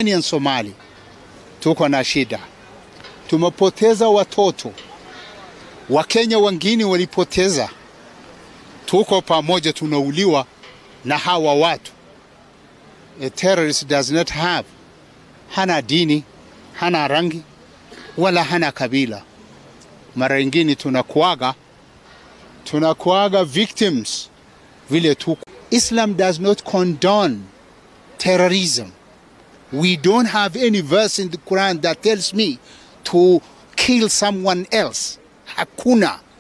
ya Somali tuko na shida, tumepoteza watoto. Wakenya wengine walipoteza, tuko pamoja, tunauliwa na hawa watu. A terrorist does not have, hana dini, hana rangi wala hana kabila. Mara nyingine tunakuaga tunakuaga victims vile tuko. Islam does not condone terrorism. We don't have any verse in the Quran that tells me to kill someone else. Hakuna.